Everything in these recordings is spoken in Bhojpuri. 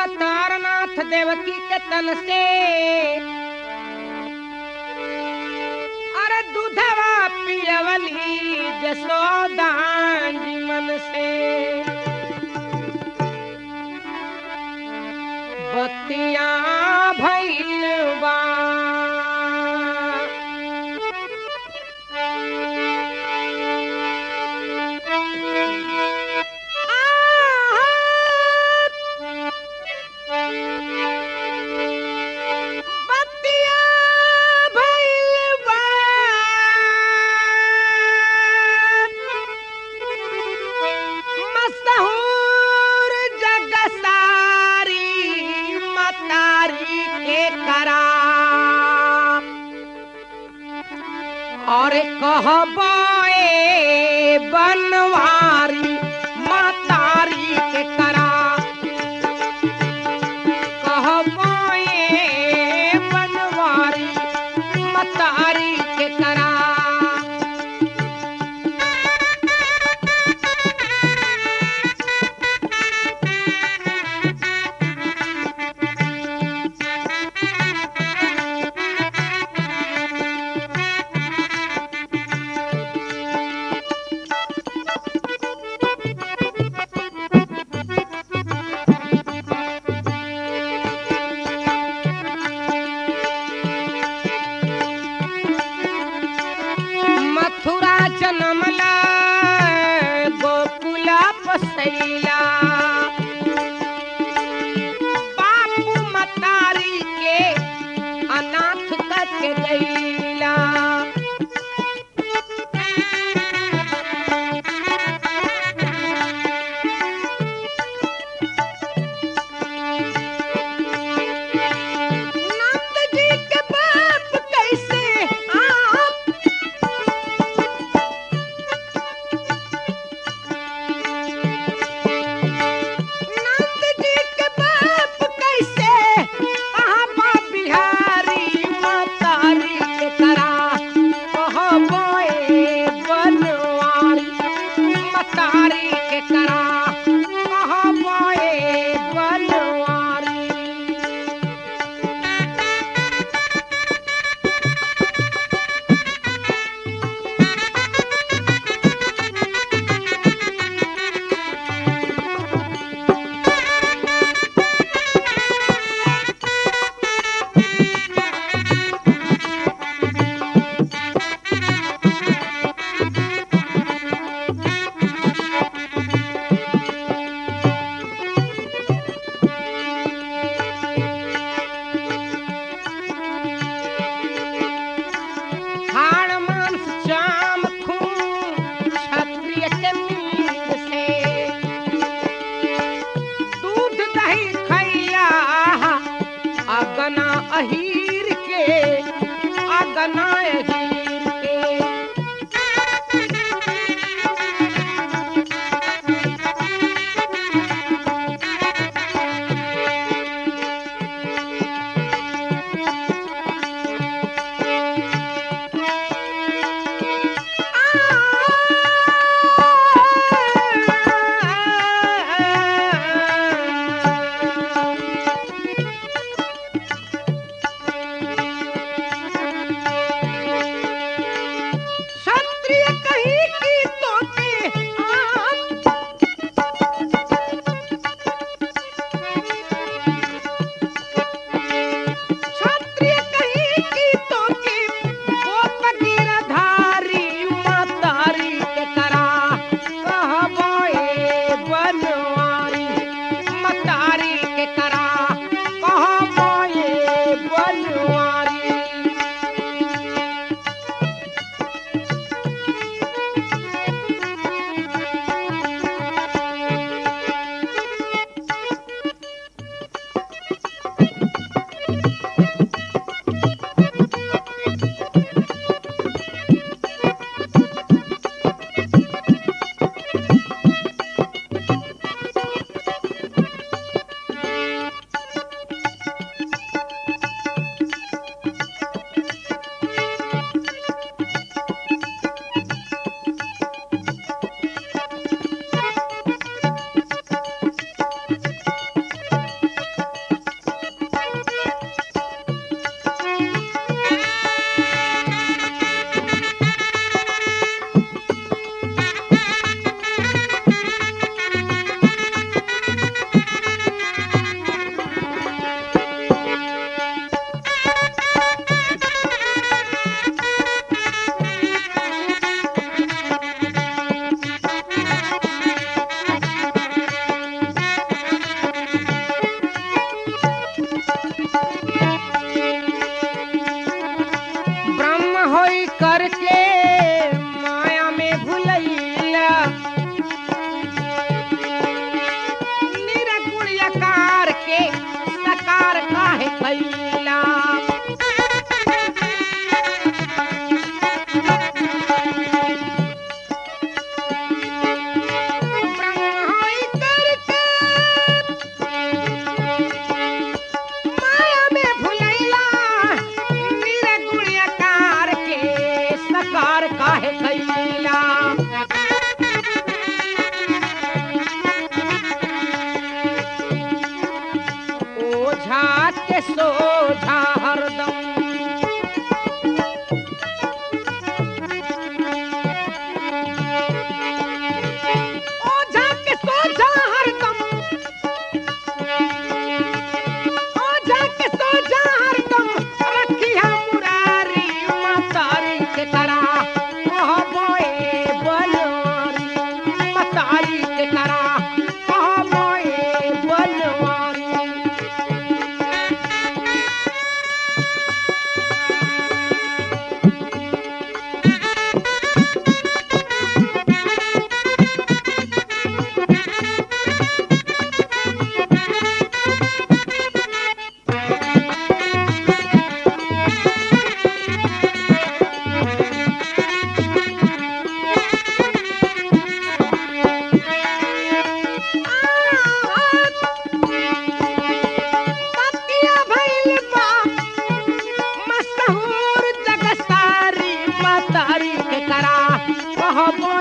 तारनाथ देवकी के तन से अरे दूधवा पियवली जसोदा जी मन से बतिया भैल बा बतिया भइल बा। मशहूर जग सारी मतारी के करा और कहबो ए बनवारी मतारी के करा कहबो ए बनवारी मतारी के करा मथुरा जनमला गोकुला पसैला बापू मतारी के अनाथ करके गईला नंद जी के बाप कैसे आप नंद जी के बाप कैसे आबा बिहारी मतारी के करा कहबोए बनवारी मतारी के करा कहबोए बनवारी हाड़ मांस चाम खून क्षत्रिय के मीत से दूध दही खैया अगना अहीर के अगना अहीर के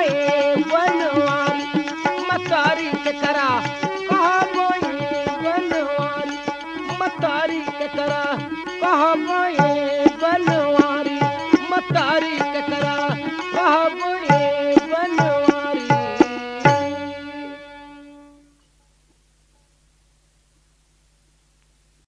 ये बनवारी मतारी के करा कहबो ये बनवारी मतारी के करा कहबो ये